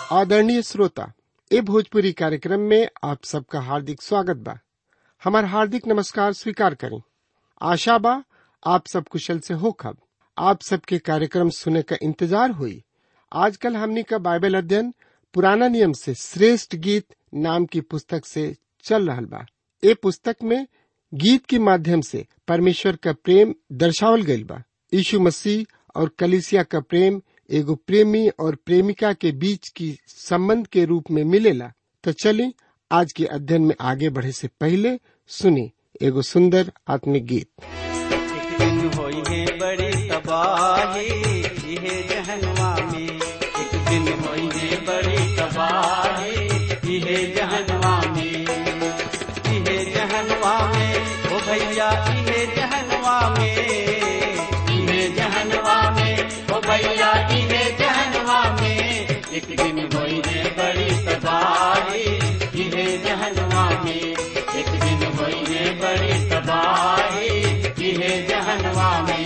आदरणीय श्रोता ए भोजपुरी कार्यक्रम में आप सबका हार्दिक स्वागत बा हमार हार्दिक नमस्कार स्वीकार करें आशा बा आप सब कुशल से हो खब आप सबके कार्यक्रम सुने का इंतजार हुई आजकल हमनी का बाइबल अध्ययन पुराना नियम से श्रेष्ठ गीत नाम की पुस्तक से चल रहल बा ए पुस्तक में गीत के माध्यम से परमेश्वर का प्रेम दर्शावल गईल बा यीशु मसीह और कलिसिया का प्रेम एगो प्रेमी और प्रेमिका के बीच की संबंध के रूप में मिलेला तो चलिए आज के अध्ययन में आगे बढ़े से पहले सुनी एगो सुंदर आत्मिक गीत एक दिन होई है बड़ी तबाही इहे जहनवा में एक दिन होई है बड़ी तबाही इहे जहनवा में इहे जहनवा में ओ भैया इहे जहनवा में इहे जहनवा में ओ भैया इहे जहनवा में एक दिन होई है बड़ी तबाही इहे जहनवा में एक दिन होई है बड़ी तबाही इहे जहनवा में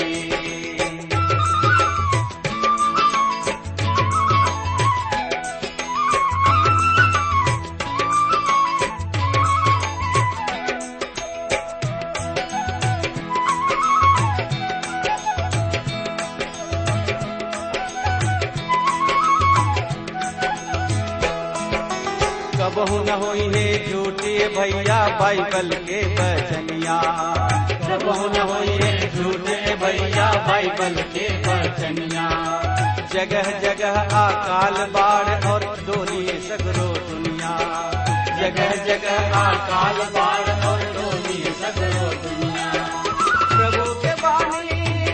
कबहू न होई है झूठे भैया बाइबल के बचनिया कबहू न होई है झूठे भैया बाइबल के बचनिया जगह जगह अकाल बाढ़ और डोली सगरो दुनिया जगह जगह अकाल बाढ़ और डोली सगरो दुनिया प्रभु के बानी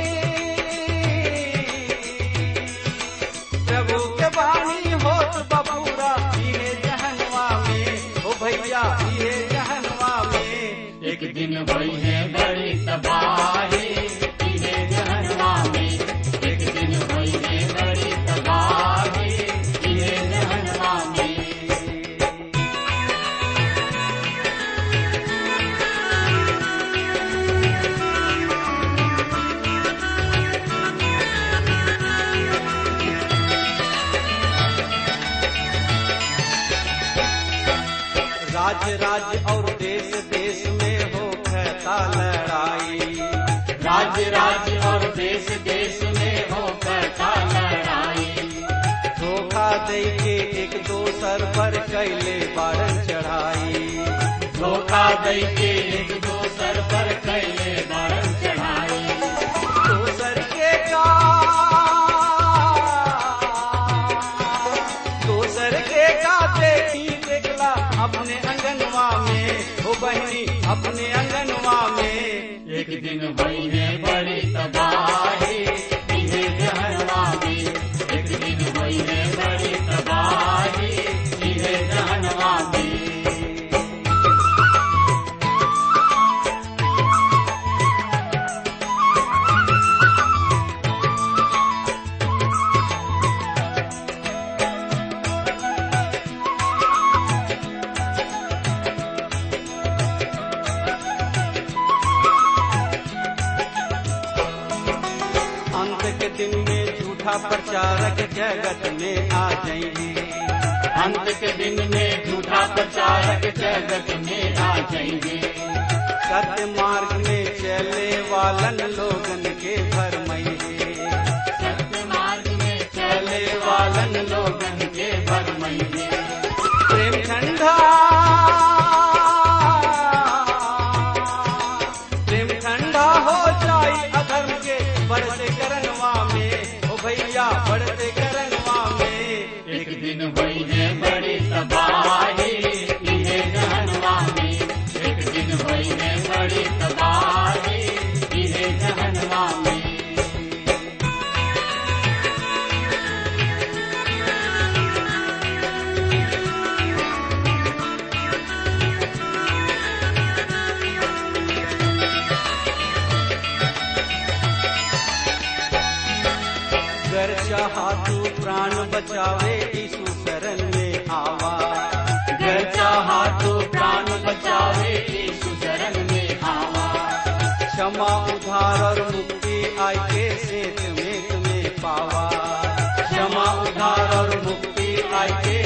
प्रभु के बानी होत बबूरा इहे जहनवा में ओ भैया इहे जहनवा में एक दिन भई है बड़ी तबाही इहे जहनवा में एक दिन भई है बड़ी तबाही इहे जहनवा में राज्य राज्य और देश देश में हो कहता लड़ाई राज्य राज्य और देश देश में हो कहता लड़ाई धोखा दे के एक दोसर पर कैले बारन चढ़ाई धोखा दे के एक दोसर पर कैले बारन चढ़ाई दोसर के का दोसर के का देखी देखला अपने अंगनवा में हो बहनी अपने अंगनवा में एक दिन भई है बड़ी तबाही इहे जहनवा में एक दिन भई है बड़ी तबाही इहे जहनवा में अंत के दिन में झूठा प्रचारक जगत में आ जाएंगे अंत के दिन में झूठा प्रचारक जगत में आ जाएंगे सत्य मार्ग में चले वालन लोगन के भरमैंगे सत्य मार्ग में चले वालन लोगन के भरमैंगे प्रेम ठंडा प्रेम ठंडा हो जाई अधर्म के बढ़ते करनवा में ओ भैया बढ़ते करनवा में एक दिन भई है बड़ी तबाही इहे जहनवा में एक दिन भई है बड़ी तबाही इहे जहनवा में गर चाहा तू प्राण बचावे यीशु शरण में आवा गर चाहा तू प्राण बचावे यीशु शरण में आवा क्षमा उधार और मुक्ति आई के सेत में तुम्हें पावा क्षमा उधार और मुक्ति आई के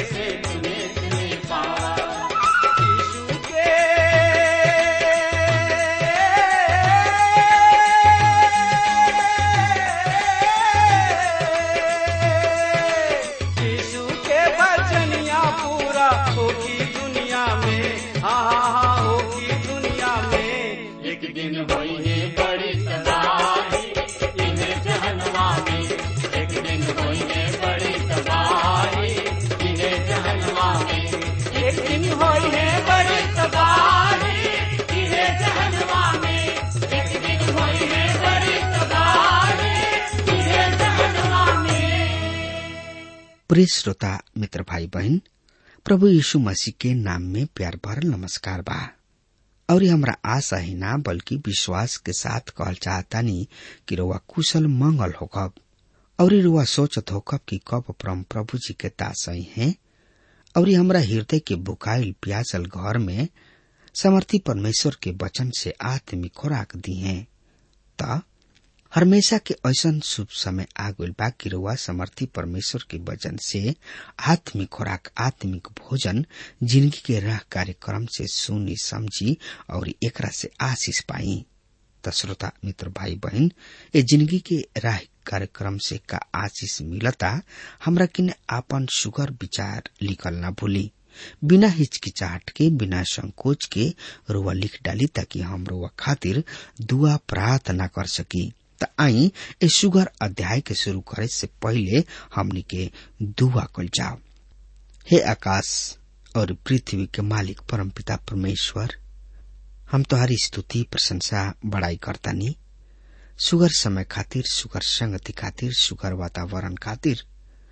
प्रिय श्रोता मित्र भाई बहन प्रभु यीशु मसीह के नाम में प्यार भरल नमस्कार बा और हमरा आशा ही ना बल्कि विश्वास के साथ कहल चाहतानी कि रुआ कुशल मंगल होकब और रुआ सोचत होकब कि कब परम प्रभु जी के दासई हैं और हमरा हृदय के बुकाइल प्यासल घर में समर्थी परमेश्वर के वचन से आत्मिक खुराक दी है त हमेशा के ऐसा शुभ समय आ गइल बा कि रुआ समर्थी परमेश्वर के वचन से आत्मिक खुराक आत्मिक भोजन जिंदगी के राह कार्यक्रम से सुनी समझी और एकरा से आशीष पाई त श्रोता मित्र भाई बहन ये जिंदगी के राह कार्यक्रम से का आशीष मिलता हमरा किने आपन सुगर विचार लिखल ना भूली बिना हिचकिचाहट के बिना संकोच के रुआ लिख डाली ताकि हम रुआ खातिर दुआ प्रार्थना कर सकी त आई ए सुगर अध्याय के शुरू करे से पहले हमनी के दुआ कल जाओ हे आकाश और पृथ्वी के मालिक परमपिता परमेश्वर हम तुम्हारी स्तुति प्रशंसा बड़ाई करतानी सुगर समय खातिर सुगर संगति खातिर सुगर वातावरण खातिर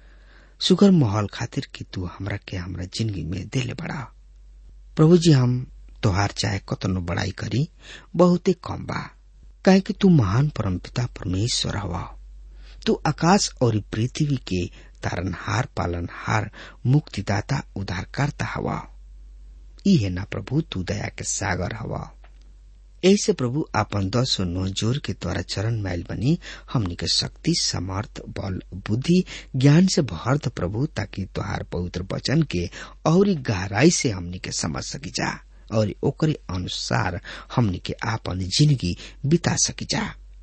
सुगर माहौल खातिर कि तू हमरा के हमरा जिंदगी में देले बड़ा प्रभु जी हम तोहार चाहे कतनो बड़ाई करी बहुते कम बा काहे कि तू महान परमपिता परमेश्वर हवा तू आकाश और पृथ्वी के तारनहार पालनहार मुक्तिदाता उद्धारकर्ता हवा ई है ना प्रभु तू दया के सागर हवा ऐसे प्रभु आपन दस नो जोर के द्वारा चरण मैल बनी हमनी के शक्ति समर्थ बल बुद्धि ज्ञान से भर द प्रभु ताकि तुहार पवित्र वचन के और गहराई से हमनी के समझ सकी जा और ओकरे अनुसार हमनी के आपन जिंदगी बिता सकी जा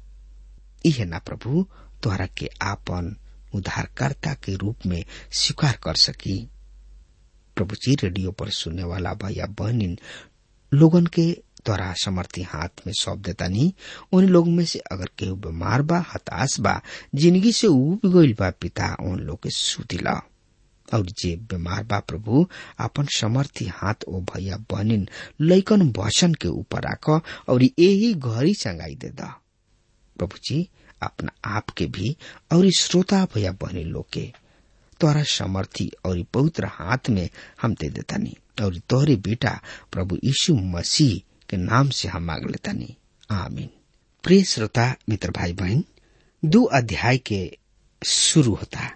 इहे ना प्रभु तोहरा के आपन उद्धारकर्ता के रूप में स्वीकार कर सकी प्रभु जी रेडियो पर सुनने वाला भैया बहनिन लोगन के द्वारा समर्थी हाथ में सौंप देता नहीं उन लोग में से अगर केहू बीमार बा हताश बा जिंदगी से उब गईल बा पिता उन लोग के सुदिला और जे बीमार बा प्रभु अपन समर्थी हाथ ओ भैया बहनिन लैकन वचन के ऊपर राख और यही घड़ी चंगाई दे दा प्रभु जी अपना आप के भी और श्रोता भैया बहनी लोग के तोरा समर्थी और पवित्र हाथ में हम दे देतानी और तोहरे बेटा प्रभु यीशु मसीह के नाम से हम मांग लेतानी आमीन प्रिय श्रोता मित्र भाई बहन दो अध्याय के शुरू होता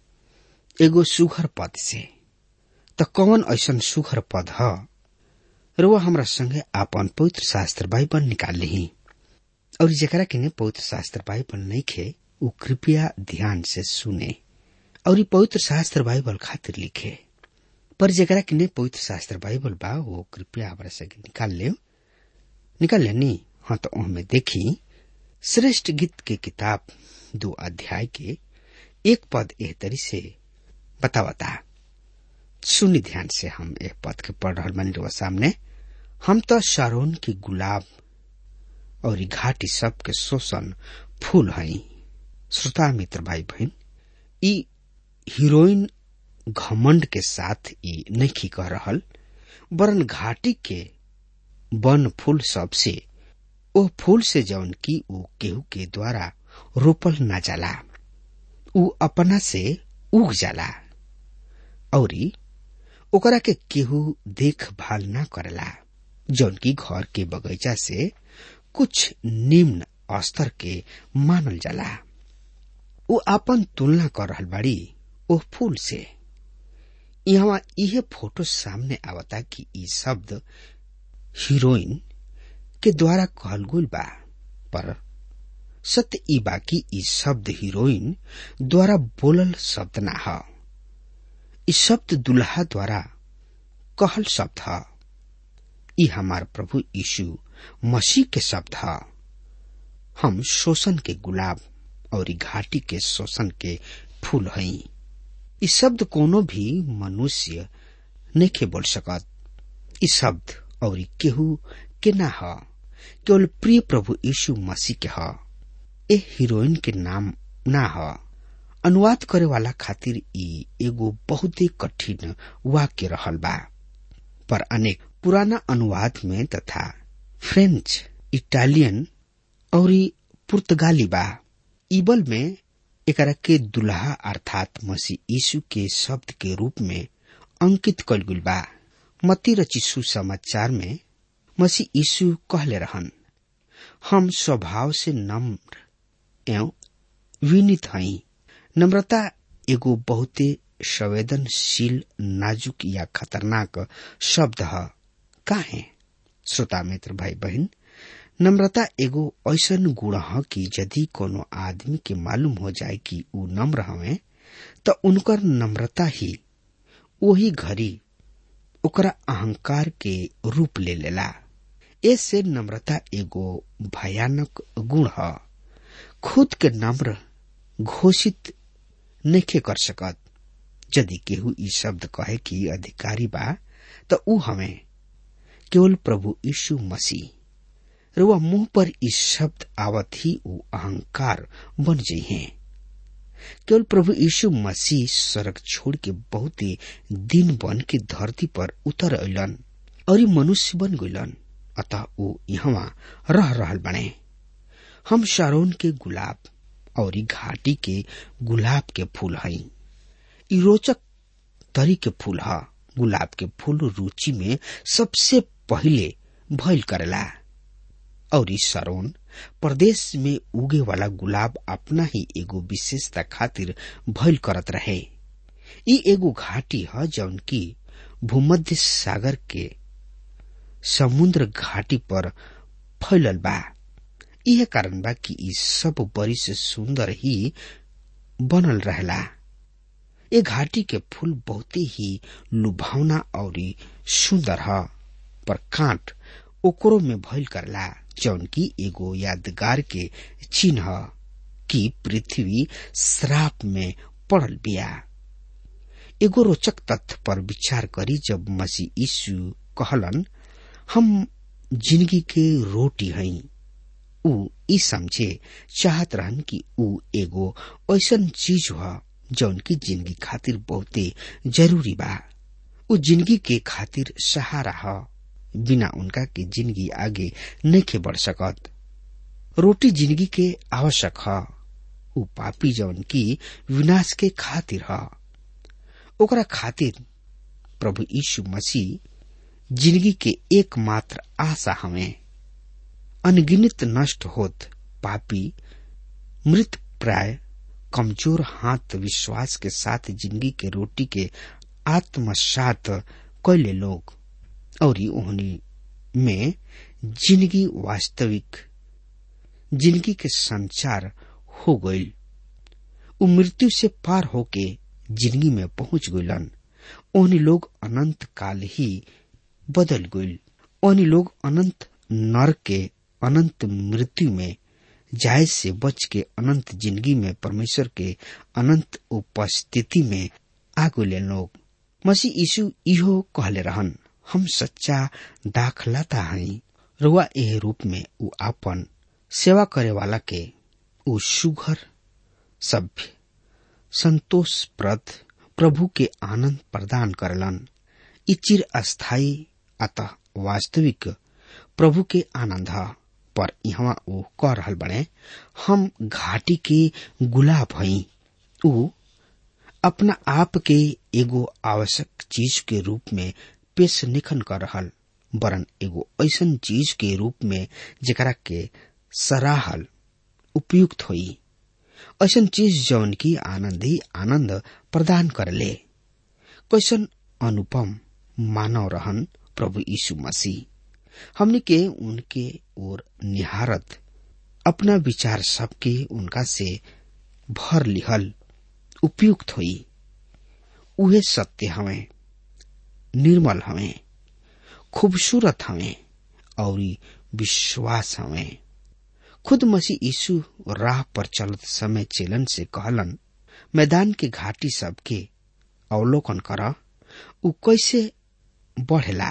एगो सुघर पद से त कौन ऐसन सुघर पद ह रुआ हमरा संगे आपन पवित्र शास्त्र बाइबल निकाल ली और जरा के पवित्र शास्त्र बाइबल नहीं खे उ कृपया ध्यान से सुने और पवित्र शास्त्र बाइबल खातिर लिखे पर जरा के पवित्र शास्त्र बाइबल बा वो कृपया हमरा से निकाल ले निकाल लेनी हाँ तो उनमें देखी श्रेष्ठ गीत के किताब दो अध्याय के एक पद एह तरी से बतावता सुनी ध्यान से हम एक पद के पढ़ रहा बनी रहा सामने हम तो शारोन की गुलाब और घाटी सब के शोषण फूल हई श्रोता मित्र भाई बहन ई हीरोइन घमंड के साथ ई नहीं कह रहल वरन घाटी के वन फूल सब से ओ फूल से जौन की ऊ केहू के द्वारा रोपल ना जाला ऊ अपना से उग जाला और ओकरा के केहू देखभाल ना करेला जौन की घर के बगीचा से कुछ निम्न स्तर के मानल जाला ऊ अपन तुलना कर रहल बाड़ी ओ फूल से यहाँ यह फोटो सामने आवता कि ई शब्द हीरोइन के द्वारा कहल गुल बा पर सत्य ई बाकी ई शब्द हीरोइन द्वारा बोलल शब्द ना ह ई शब्द दुल्हा द्वारा कहल शब्द ह ई हमार प्रभु यीशु मसीह के शब्द ह हम शोषण के गुलाब और घाटी के शोषण के फूल हई ई शब्द कोनो भी मनुष्य नहीं बोल सकत ई शब्द और केहू के ना ह केवल प्रिय प्रभु यीशु मसीह के ह ए हीरोइन के नाम ना ह अनुवाद करे वाला खातिर ई एगो बहुत ही कठिन वाक्य रहल बा पर अनेक पुराना अनुवाद में तथा फ्रेंच इटालियन और पुर्तगाली बा ईबल में एकरा के दुल्हा अर्थात मसीह यीशु के शब्द के रूप में अंकित कल गुल बा मती रचिसु समाचार में मसीह यीशु कहले रहन हम स्वभाव से नम्र एवं विनित हई नम्रता एगो बहुते संवेदनशील नाजुक या खतरनाक शब्द है काहे श्रोता मित्र भाई बहन नम्रता एगो ऐसन गुण ह कि यदि कोनो आदमी के मालूम हो जाए कि ऊ नम्र हवे त उनकर नम्रता ही वही घड़ी ओकरा अहंकार के रूप ले लेला ऐसे नम्रता एगो भयानक गुण ह खुद के नम्र घोषित नइखे कर सकत यदि केहू ई शब्द कहे कि अधिकारी बा त ऊ हमें केवल प्रभु यीशु मसीह रुआ मुंह पर इस शब्द आवत ही ऊ अहंकार बन जाइ हैं केवल प्रभु यीशु मसीह सड़क छोड़ के बहुत दिन बन के धरती पर उतर अलन और मनुष्य बन गइलन अतः ऊ यहाँ रह रहल बने हम शारोन के गुलाब और घाटी के गुलाब के फूल हई ई रोचक तरी के फूल ह गुलाब के फूल रुचि में सबसे पहिले भइल करेला और इस सरोन प्रदेश में उगे वाला गुलाब अपना ही एगो विशेषता खातिर भइल करत रहे ई एगो घाटी ह जौन की भूमध्य सागर के समुद्र घाटी पर फैलल बा यह कारण बा कि ई सब बड़ी से सुंदर ही बनल रहेला ए घाटी के फूल बहुते ही लुभावना और सुंदर ह पर कांट ओकरो में भइल करला जौन की एगो यादगार के चिन्ह कि पृथ्वी श्राप में पड़ल बिया एगो रोचक तथ्य पर विचार करी जब मसीह यीशु कहलन हम जिंदगी के रोटी हई ऊ ई समझे चाहत रहन कि ऊ एगो ऐसन चीज ह जौन की जिंदगी खातिर बहुते जरूरी बा ऊ जिंदगी के खातिर सहारा ह बिना उनका के जिंदगी आगे नइखे बढ़ सकत रोटी जिंदगी के आवश्यक ह ऊ पापी जौन की विनाश के खातिर ह ओकरा खातिर प्रभु यीशु मसीह जिंदगी के एकमात्र आशा हमें अनगिनित नष्ट होत पापी मृत प्राय कमजोर हाथ विश्वास के साथ जिंदगी के रोटी के आत्मसात कैले लोग और ओहनी में जिंदगी वास्तविक जिंदगी के संचार हो गई उ मृत्यु से पार होके जिंदगी में पहुंच गइलन ओहनी लोग अनंत काल ही बदल गइल ओहनी लोग अनंत नर के अनंत मृत्यु में जाय से बच के अनंत जिंदगी में परमेश्वर के अनंत उपस्थिति में आ गए लोग मसीह यीशु इहो कहले रहन हम सच्चा दाखलाता हई रुआ एह रूप में उ आपन सेवा करे वाला के उ सुघर सभ्य संतोषप्रद प्रभु के आनंद प्रदान करलन ई चिर अस्थायी अतः वास्तविक प्रभु के आनंद ह पर यहाँ ऊ कह रहल बने हम घाटी के गुलाब हई ऊ अपना आप के एगो आवश्यक चीज के रूप में पेश निखन कर रहल वरन एगो ऐसन चीज के रूप में जेकरा के सराहल उपयुक्त होई ऐसन चीज जौन की आनंद ही आनंद प्रदान करले कैसन अनुपम मानव रहन प्रभु यीशु मसीह हमने के उनके ओर निहारत अपना विचार सबके उनका से भर लिहल उपयुक्त हुई उहे सत्य हमें निर्मल हमें खूबसूरत हमें और विश्वास हमें खुद मसीह यीशु राह पर चलत समय चेलन से कहलन मैदान के घाटी सबके अवलोकन कर उ कैसे बढ़ेला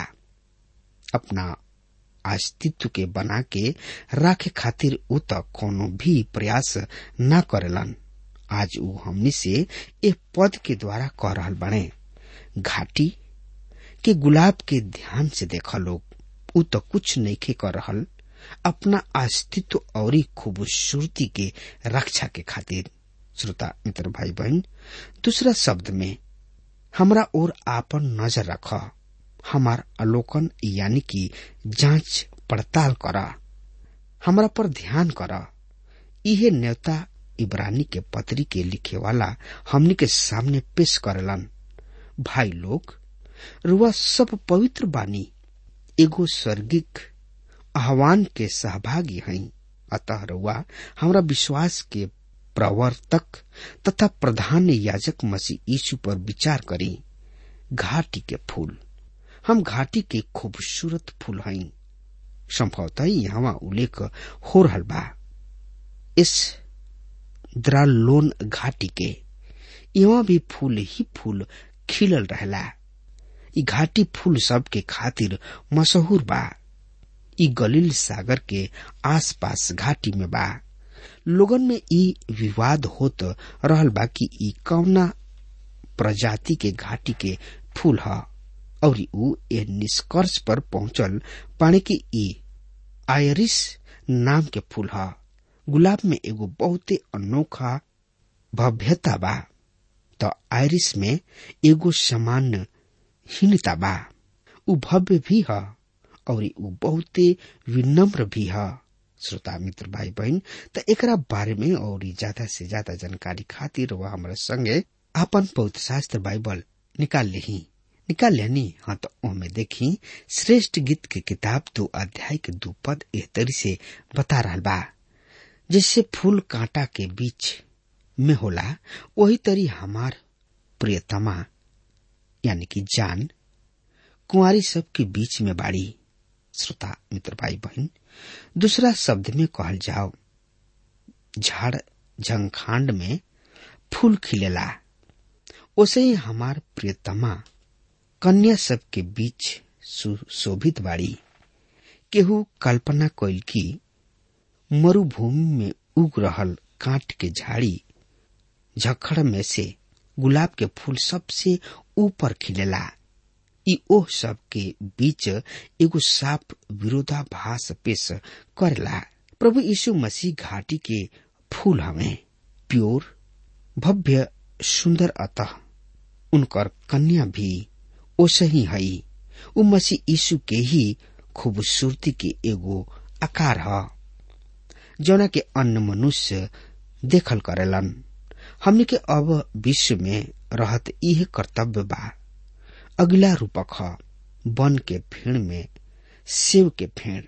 अपना अस्तित्व के बना के राखे खातिर उ त कोनो भी प्रयास न करेलन आज उ हमनी से ए पद के द्वारा कह रहल बने घाटी के गुलाब के ध्यान से देखा लोग उ त कुछ नइखे कर रहल अपना अस्तित्व और खूबसूरती के रक्षा के खातिर श्रोता मित्र भाई बहन दूसरा शब्द में हमरा ओर आपन नजर रख हमार अलोकन यानी कि जांच पड़ताल कर हमरा पर ध्यान कर इहे न्योता इब्रानी के पत्री के लिखे वाला हमनी के सामने पेश करलन भाई लोग रुआ सब पवित्र बानी एगो स्वर्गिक आह्वान के सहभागी हई अतः रुआ हमरा विश्वास के प्रवर्तक तथा प्रधान याजक मसीह यीशु पर विचार करी घाटी के फूल हम घाटी के खूबसूरत फूल हई संभवतः यहाँ उल्लेख हो रहा बा इस द्रालोन घाटी के यहाँ भी फूल ही फूल खिलल रहला ई घाटी फूल सब के खातिर मशहूर बा ई गलील सागर के आसपास घाटी में बा लोगन में ई विवाद होत रहल बा कि ई कौना प्रजाति के घाटी के फूल ह और ऊ ए निष्कर्ष पर पहुंचल पाने कि ई आयरिस नाम के फूल ह गुलाब में एगो बहुते अनोखा भव्यता बा तो आयरिस में एगो सामान्य हीनता बा ऊ भव्य भी ह और ऊ बहुते विनम्र भी ह श्रोता मित्र भाई बहन त एकरा बारे में और ज्यादा से ज्यादा जानकारी खातिर वह हमारे संगे आपन पवित्र शास्त्र बाइबल निकाल ली निकाल लेनी हाँ तो ओमे देखी श्रेष्ठ गीत के किताब दो अध्याय के दो पद एह तरी से बता रहा बा जैसे फूल कांटा के बीच में होला वही तरी हमार प्रियतमा यानी कि जान कुंवारी सब के बीच में बाड़ी श्रोता मित्र भाई बहन दूसरा शब्द में कहल जाओ झाड़ झंखांड में फूल खिलेला उसे ही हमार प्रियतमा कन्या सब के बीच सुशोभित बाड़ी केहू कल्पना कैल की मरुभूमि में उग रहल कांट के झाड़ी झखड़ में से गुलाब के फूल सबसे ऊपर खिलेला ई ओह सब के बीच एगो साफ विरोधाभास पेश करेला प्रभु यीशु मसीह घाटी के फूल हमें प्योर भव्य सुंदर अतः उनकर कन्या भी ओसे ही हई उ मसीह यीशु के ही खूबसूरती के एगो आकार ह जौना के अन्य मनुष्य देखल करेलन हमने के अब विश्व में रहत इहे कर्तव्य बा अगला रूपक ह वन के फेड़ में सेव के फेड़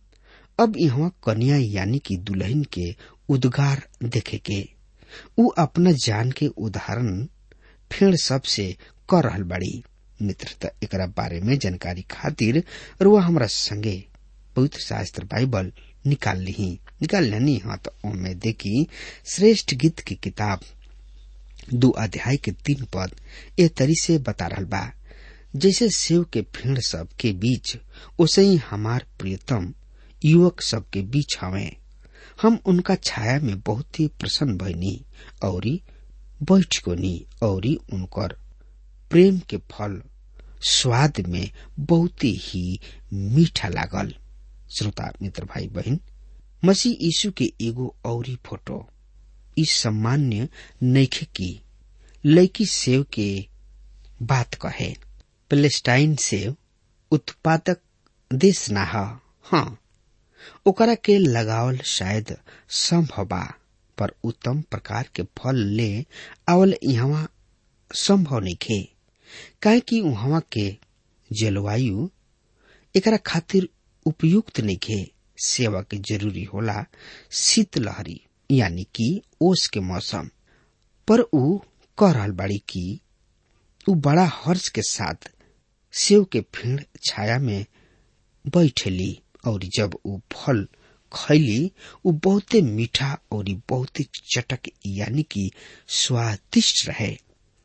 अब यहाँ कन्या यानी कि दुल्हन के उद्गार देखे के उ अपना जान के उदाहरण फेड़ सबसे कर रहल बड़ी मित्रता एकरा बारे में जानकारी खातिर रुआ हमरा संगे पवित्र शास्त्र बाइबल निकाल ली निकाल लेनी हाँ तो ओमे देखी श्रेष्ठ गीत की किताब दो अध्याय के तीन पद ए तरी से बता रहल बा जैसे सेव के फेड़ सब के बीच उसे ही हमार प्रियतम युवक सब के बीच हवे हम उनका छाया में बहुत ही प्रसन्न भइनी और बैठ गोनी और उनकर प्रेम के फल स्वाद में बहुत ही मीठा लागल श्रोता मित्र भाई बहन मसीह यीशु के एगो औरी फोटो इस सामान्य नैखे की लैकी सेव के बात कहे पेलेस्टाइन सेव उत्पादक देश ना ह हाँ ओकरा के लगावल शायद संभव बा पर उत्तम प्रकार के फल ले आवल यहाँ संभव नइखे काहे कि वहां के जलवायु एकरा खातिर उपयुक्त नइखे सेवा के जरूरी होला शीतलहरी यानी कि ओस के मौसम पर ऊ कह रहल बाड़ी कि ऊ बड़ा हर्ष के साथ सेव के फेड़ छाया में बैठेली और जब ऊ फल खैली ऊ बहुते मीठा और बहुते चटक यानी कि स्वादिष्ट रहे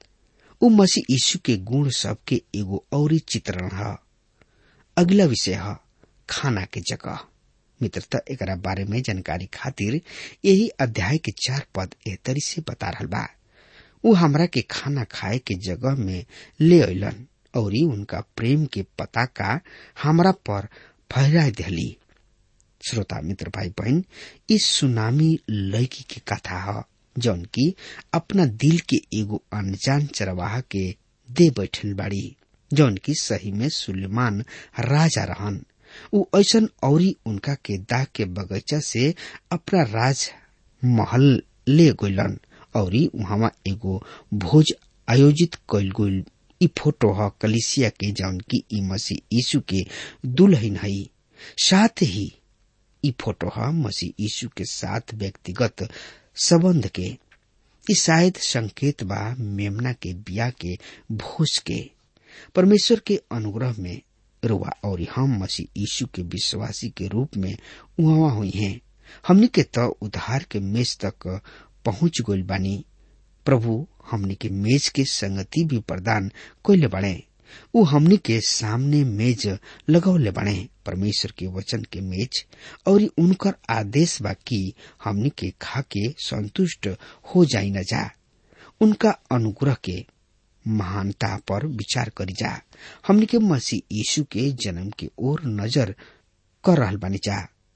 ऊ मसीह यीशु के गुण सब के एगो और चित्रण है अगला विषय है खाना के जगह मित्रता एकरा बारे में जानकारी खातिर यही अध्याय के चार पद एहतरी से बता रहा बा ऊ हमरा के खाना खाए के जगह में ले अलन और उनका प्रेम के पताका हमरा पर फहरा दिली श्रोता मित्र भाई बहन इस सुनामी लड़की की कथा है जौन की अपना दिल के एगो अनजान चरवाहा के दे बैठल बाड़ी जौन की सही में सुलेमान राजा रहन उ ऐसन औरी उनका के दाग के बगीचा से अपना राज महल ले गइलन औरी वहां एगो भोज आयोजित कइल गइल इ फोटो ह कलिसिया के जौन की ई मसीह यीशु के दुल्हन हई साथ ही इ फोटो ह मसीह यीशु के साथ व्यक्तिगत संबंध के इ शायद संकेत बा मेमना के बिया के भोज के परमेश्वर के अनुग्रह में रुआ और हम मसीह यीशु के विश्वासी के रूप में उहाँ हुई हैं हमनी के त उधार के मेज तक पहुंच गइल बानी प्रभु हमनी के मेज के संगति भी प्रदान कइले बाड़े उ हमनी के सामने मेज लगौले बाड़े परमेश्वर के वचन के मेज और उनकर आदेश बा कि हमनी के खा के संतुष्ट हो जाई न जा उनका अनुग्रह के महानता पर विचार करी जा हमनी के मसीह यीशु के जन्म के ओर नजर कर रहल बानी जा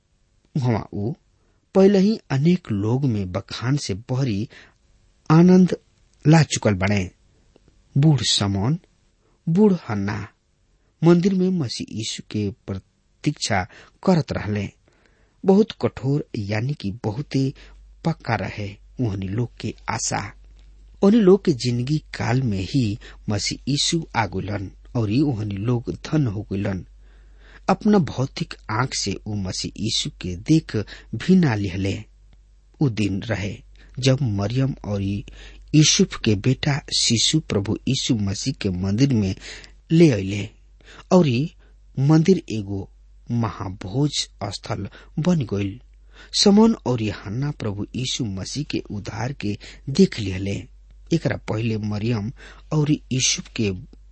वहाँ ऊ पहले ही अनेक लोग में बखान से बहरी आनंद ला चुकल बने बूढ़ समौन बूढ़ हन्ना मंदिर में मसीह यीशु के प्रतीक्षा करत रहले बहुत कठोर यानी कि बहुते पक्का रहे उहनी लोग के आशा उन्हीं लोग के जिंदगी काल में ही मसीह यीशु आगुलन और उहनी लोग धन हो गलन अपना भौतिक आंख से उ मसीह यीशु के देख भी ना लिहले उ दिन रहे जब मरियम और यूसुफ के बेटा शिशु प्रभु यीशु मसीह के मंदिर में ले अले और मंदिर एगो महाभोज स्थल बन गईल समन और हन्ना प्रभु यीशु मसीह के उद्धार के देख लिहले एकरा पहले मरियम और यूसुफ के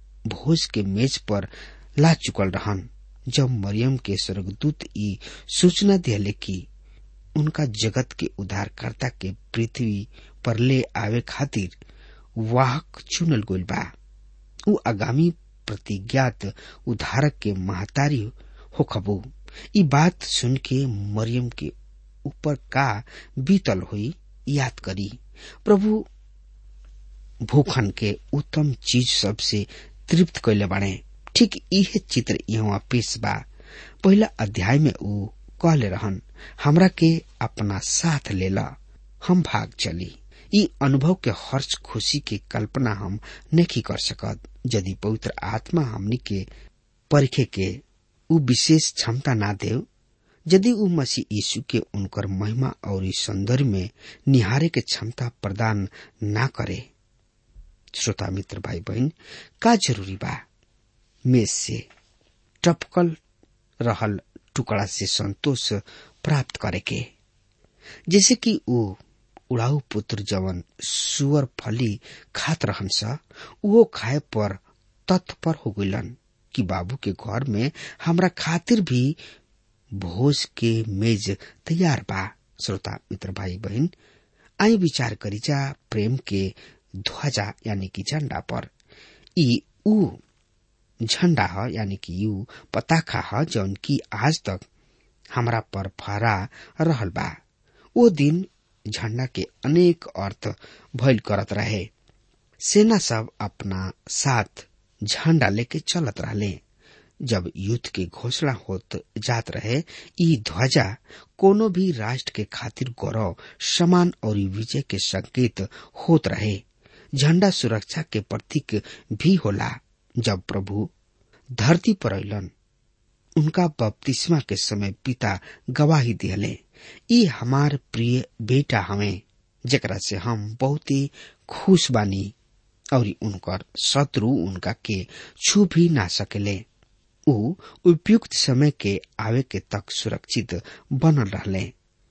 भोज के मेज पर ला चुकल रहन जब मरियम के स्वर्गदूत ई सूचना दिले कि उनका जगत के उद्धारकर्ता के पृथ्वी पर ले आवे खातिर वाहक चुनल गइल बा उ आगामी प्रतिज्ञात उद्धारक के महतारी हो खबू ई बात सुन के मरियम के ऊपर का बीतल हुई याद करी प्रभु भूखन के उत्तम चीज सबसे तृप्त कैले बाड़े ठीक इहे चित्र यहाँ पेश बा पहला अध्याय में ऊ कहले रहन हमरा के अपना साथ लेला हम भाग चली ई अनुभव के हर्ष खुशी के कल्पना हम नहीं कर सकत यदि पवित्र आत्मा हमनी के परखे के उ विशेष क्षमता ना देव यदि उ मसीह यीशु के उनकर महिमा और सौंदर्य में निहारे के क्षमता प्रदान ना करे श्रोता मित्र भाई बहन का जरूरी बा मेज से टपकल रहल टुकड़ा से संतोष प्राप्त करे के जैसे कि ऊ उड़ाऊ पुत्र जवन सुअर फली खात रहन सा वो खाए पर तत्पर हो गइलन कि बाबू के घर में हमरा खातिर भी भोज के मेज तैयार बा श्रोता मित्र भाई बहन आई विचार करी जा प्रेम के ध्वजा यानी कि झंडा पर ई ऊ झंडा ह यानी कि यू पताखा ह जौन की आज तक हमरा पर फहरा रहल बा ओ दिन झंडा के अनेक अर्थ भइल करत रहे सेना सब अपना साथ झंडा लेके चलत रहले जब युद्ध के घोषणा होत जात रहे ई ध्वजा कोनो भी राष्ट्र के खातिर गौरव समान और विजय के संकेत होत रहे झंडा सुरक्षा के प्रतीक भी होला जब प्रभु धरती पर अलन उनका बपतिस्मा के समय पिता गवाही दिहले ई हमार प्रिय बेटा हमें जेकरा से हम बहुत ही खुश बानी और उनकर शत्रु उनका के छू भी ना सकेले ऊ उपयुक्त समय के आवे के तक सुरक्षित बनल रहले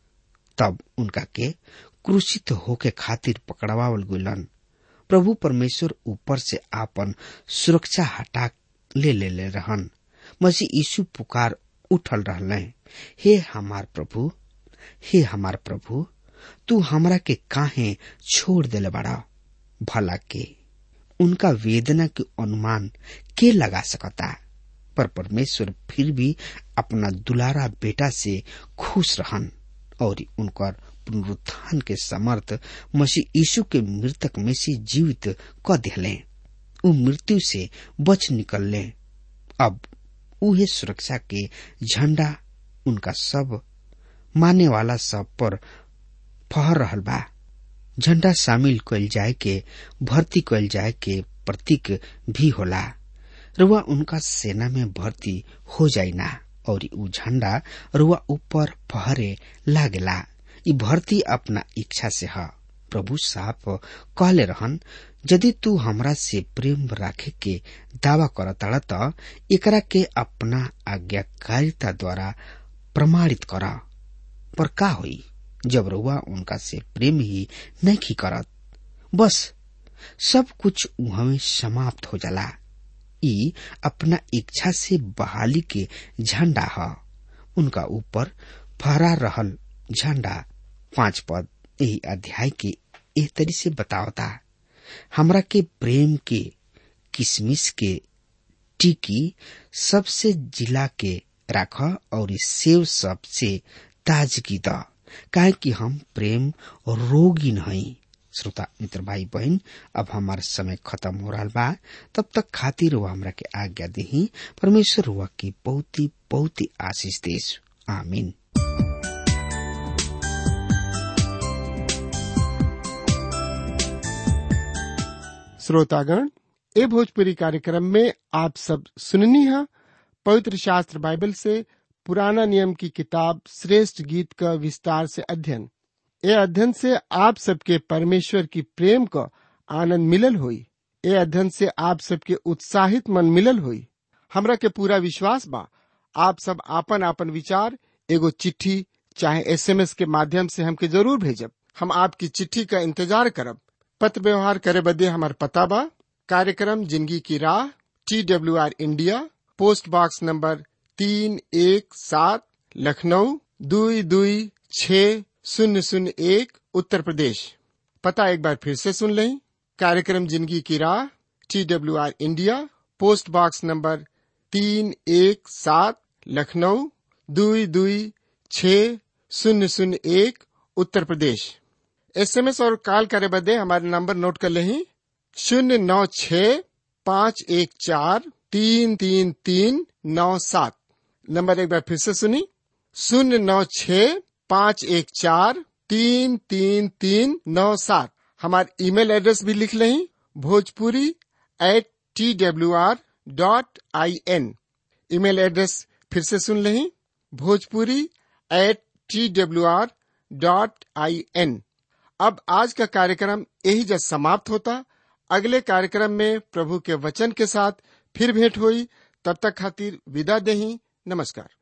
तब उनका के क्रूसित होके खातिर पकड़वावल गुलन प्रभु परमेश्वर ऊपर से आपन सुरक्षा हटा ले ले ले रहन मसीह यीशु पुकार उठल रहले हे हमार प्रभु हे हमार प्रभु तू हमरा के काहे छोड़ देले बड़ा भला के उनका वेदना के अनुमान के लगा सकता पर परमेश्वर फिर भी अपना दुलारा बेटा से खुश रहन और उनकर पुनरुत्थान के समर्थ मसीह यीशु के मृतक में से जीवित क दिले उ मृत्यु से बच निकलले अब उहे सुरक्षा के झंडा उनका सब माने वाला सब पर फहर रहल बा झंडा शामिल कइल जाए के भर्ती कइल जाए के प्रतीक भी होला रुआ उनका सेना में भर्ती हो जाई ना और उ झंडा रुआ ऊपर फहरे लागेला इ भर्ती अपना इच्छा से ह प्रभु साफ कहले रहन यदि तू हमरा से प्रेम राखे के दावा करताड़ त एकरा के अपना आज्ञाकारिता द्वारा प्रमाणित कर पर का होई जब रुआ उनका से प्रेम ही नहीं करत बस सब कुछ उहमे समाप्त हो जाला ई अपना इच्छा से बहाली के झंडा ह उनका ऊपर फहरा रहल झंडा पांच पद यही अध्याय के एह तरी से बतावता हमरा के प्रेम के किसमिस के टिकी सबसे जिला के राख और सेव सबसे ताजगी द काहे कि हम प्रेम रोगी नहीं श्रोता मित्र भाई बहन अब हमार समय खत्म हो रहा बा तब तक खातिर हुआ हमरा के आज्ञा दही परमेश्वर हुआ की बहुत ही बहुत ही आशीष देश आमीन श्रोतागण ए भोजपुरी कार्यक्रम में आप सब सुननी है पवित्र शास्त्र बाइबल से पुराना नियम की किताब श्रेष्ठ गीत का विस्तार से अध्ययन ए अध्ययन से आप सबके परमेश्वर की प्रेम का आनंद मिलल हुई ए अध्ययन से आप सबके उत्साहित मन मिलल हुई हमरा के पूरा विश्वास बा आप सब आपन आपन विचार एगो चिट्ठी चाहे एसएमएस के माध्यम से हमके जरूर भेजब हम आपकी चिट्ठी का इंतजार करब पत्र व्यवहार करे बदे हमार पता बा कार्यक्रम जिंदगी की राह T W R India post box number तीन एक सात लखनऊ दुई दुई छ शून्य शून्य एक उत्तर प्रदेश पता एक बार फिर से सुन लें कार्यक्रम जिंदगी की राह T W R India post box number तीन एक सात लखनऊ दुई दुई छ शून्य शून्य एक उत्तर प्रदेश एसएमएस और कॉल करे बदे हमारे नंबर नोट कर लें शून्य नौ छ पाँच एक चार तीन तीन तीन नौ सात नंबर एक बार फिर से सुनी शून्य नौ छ पाँच एक चार तीन तीन तीन नौ सात हमारे ईमेल एड्रेस भी लिख लें Bhojpuri at T W R dot I N email address फिर से सुन लें Bhojpuri at T W R dot I N अब आज का कार्यक्रम यही जब समाप्त होता अगले कार्यक्रम में प्रभु के वचन के साथ फिर भेंट हुई तब तक खातिर विदा दही नमस्कार